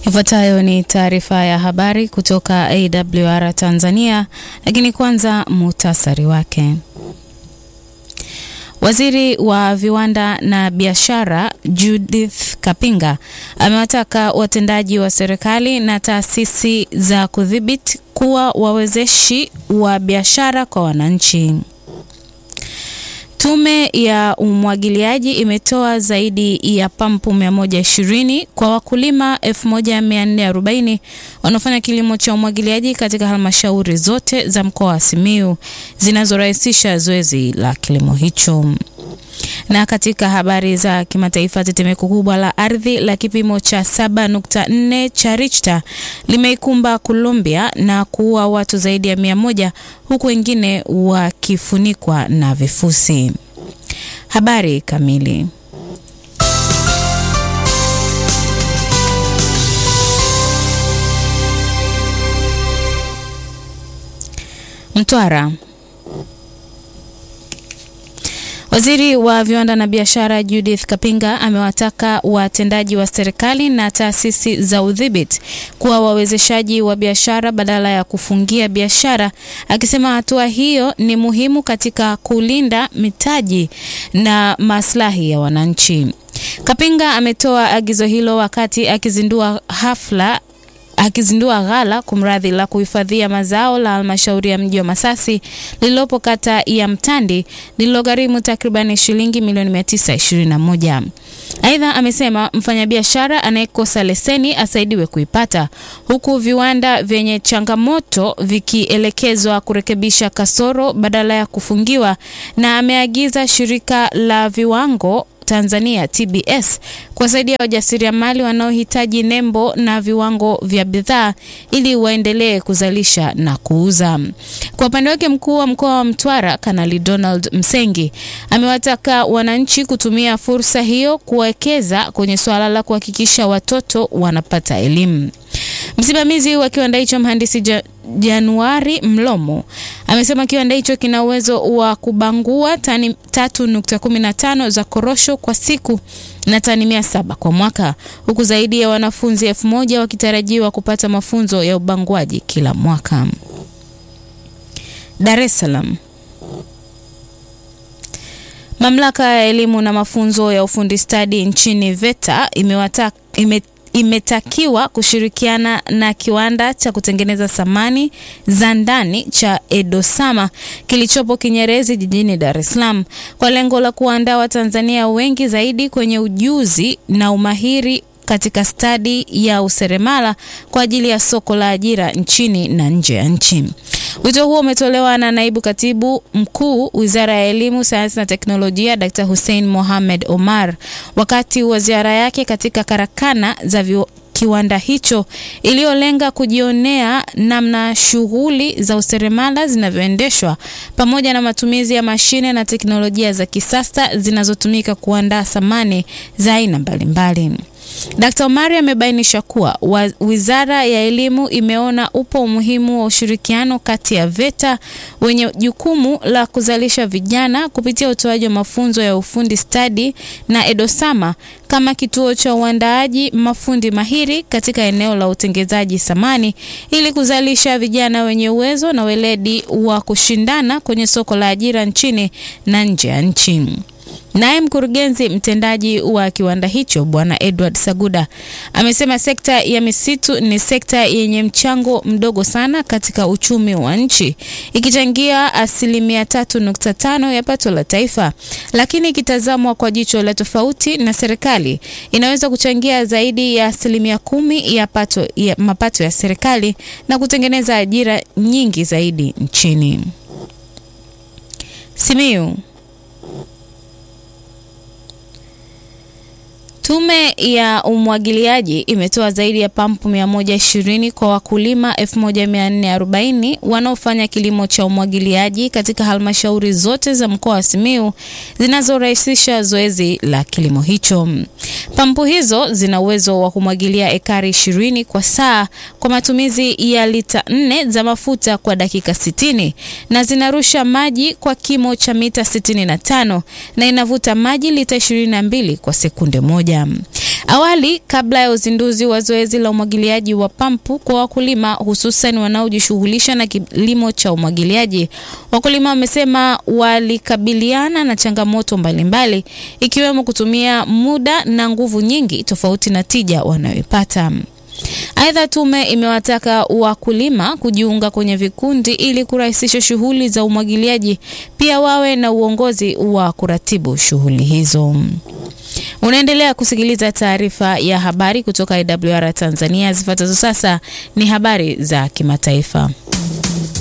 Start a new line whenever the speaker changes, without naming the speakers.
Ifuatayo ni taarifa ya habari kutoka AWR Tanzania, lakini kwanza muhtasari wake. Waziri wa viwanda na biashara Judith Kapinga amewataka watendaji wa serikali na taasisi za kudhibiti kuwa wawezeshi wa biashara kwa wananchi. Tume ya umwagiliaji imetoa zaidi ya pampu 120 kwa wakulima 1440 wanaofanya kilimo cha umwagiliaji katika halmashauri zote za mkoa wa Simiyu zinazorahisisha zoezi la kilimo hicho. Na katika habari za kimataifa, tetemeko kubwa la ardhi la kipimo cha 7.4 cha Richter limeikumba Colombia na kuua watu zaidi ya mia moja huku wengine wakifunikwa na vifusi. Habari kamili. Mtwara. Waziri wa viwanda na biashara Judith Kapinga amewataka watendaji wa serikali na taasisi za udhibiti kuwa wawezeshaji wa biashara badala ya kufungia biashara, akisema hatua hiyo ni muhimu katika kulinda mitaji na maslahi ya wananchi. Kapinga ametoa agizo hilo wakati akizindua hafla akizindua ghala kumradhi la kuhifadhia mazao la halmashauri ya mji wa Masasi lililopo kata ya Mtandi lililogharimu takribani shilingi milioni 921. Aidha, amesema mfanyabiashara anayekosa leseni asaidiwe kuipata, huku viwanda vyenye changamoto vikielekezwa kurekebisha kasoro badala ya kufungiwa, na ameagiza shirika la viwango Tanzania TBS kuwasaidia wajasiriamali wanaohitaji nembo na viwango vya bidhaa ili waendelee kuzalisha na kuuza. Kwa upande wake, mkuu wa mkoa wa Mtwara Kanali Donald Msengi amewataka wananchi kutumia fursa hiyo kuwekeza kwenye suala la kuhakikisha watoto wanapata elimu. Msimamizi wa kiwanda hicho mhandisi ja Januari Mlomo amesema kiwanda hicho kina uwezo wa kubangua tani 3.15 za korosho kwa siku na tani mia saba kwa mwaka huku zaidi ya wanafunzi elfu moja wakitarajiwa kupata mafunzo ya ubanguaji kila mwaka. Dar es Salaam. Mamlaka ya elimu na mafunzo ya ufundi stadi nchini VETA imewata ime imetakiwa kushirikiana na kiwanda cha kutengeneza samani za ndani cha Edosama kilichopo Kinyerezi jijini Dar es Salaam kwa lengo la kuandaa Watanzania wengi zaidi kwenye ujuzi na umahiri katika stadi ya useremala kwa ajili ya soko la ajira nchini na nje ya nchi. Wito huo umetolewa na naibu katibu mkuu Wizara ya Elimu, Sayansi na Teknolojia, Dr. Hussein Mohamed Omar wakati wa ziara yake katika karakana za kiwanda hicho iliyolenga kujionea namna shughuli za useremala zinavyoendeshwa pamoja na matumizi ya mashine na teknolojia za kisasa zinazotumika kuandaa samani za aina mbalimbali. Dkt. Omari amebainisha kuwa Wizara ya Elimu imeona upo umuhimu wa ushirikiano kati ya VETA wenye jukumu la kuzalisha vijana kupitia utoaji wa mafunzo ya ufundi stadi na Edosama kama kituo cha uandaaji mafundi mahiri katika eneo la utengenezaji samani ili kuzalisha vijana wenye uwezo na weledi wa kushindana kwenye soko la ajira nchini na nje ya nchi. Naye mkurugenzi mtendaji wa kiwanda hicho Bwana Edward Saguda amesema sekta ya misitu ni sekta yenye mchango mdogo sana katika uchumi wa nchi, ikichangia asilimia tatu nukta tano ya pato la taifa, lakini ikitazamwa kwa jicho la tofauti na serikali inaweza kuchangia zaidi ya asilimia kumi ya, pato, ya mapato ya serikali na kutengeneza ajira nyingi zaidi nchini. Simiyu. Tume ya umwagiliaji imetoa zaidi ya pampu 120 kwa wakulima 1440 wanaofanya kilimo cha umwagiliaji katika halmashauri zote za mkoa wa Simiyu zinazorahisisha zoezi la kilimo hicho. Pampu hizo zina uwezo wa kumwagilia ekari 20 kwa saa kwa matumizi ya lita 4 za mafuta kwa dakika 60 na zinarusha maji kwa kimo cha mita 65 na inavuta maji lita 22 kwa sekunde moja. Awali, kabla ya uzinduzi wa zoezi la umwagiliaji wa pampu kwa wakulima hususan wanaojishughulisha na kilimo cha umwagiliaji, wakulima wamesema walikabiliana na changamoto mbalimbali ikiwemo kutumia muda na nguvu nyingi tofauti na tija wanayoipata. Aidha, tume imewataka wakulima kujiunga kwenye vikundi ili kurahisisha shughuli za umwagiliaji, pia wawe na uongozi wa kuratibu shughuli hizo. Unaendelea kusikiliza taarifa ya habari kutoka IWR Tanzania. Zifuatazo sasa ni habari za kimataifa.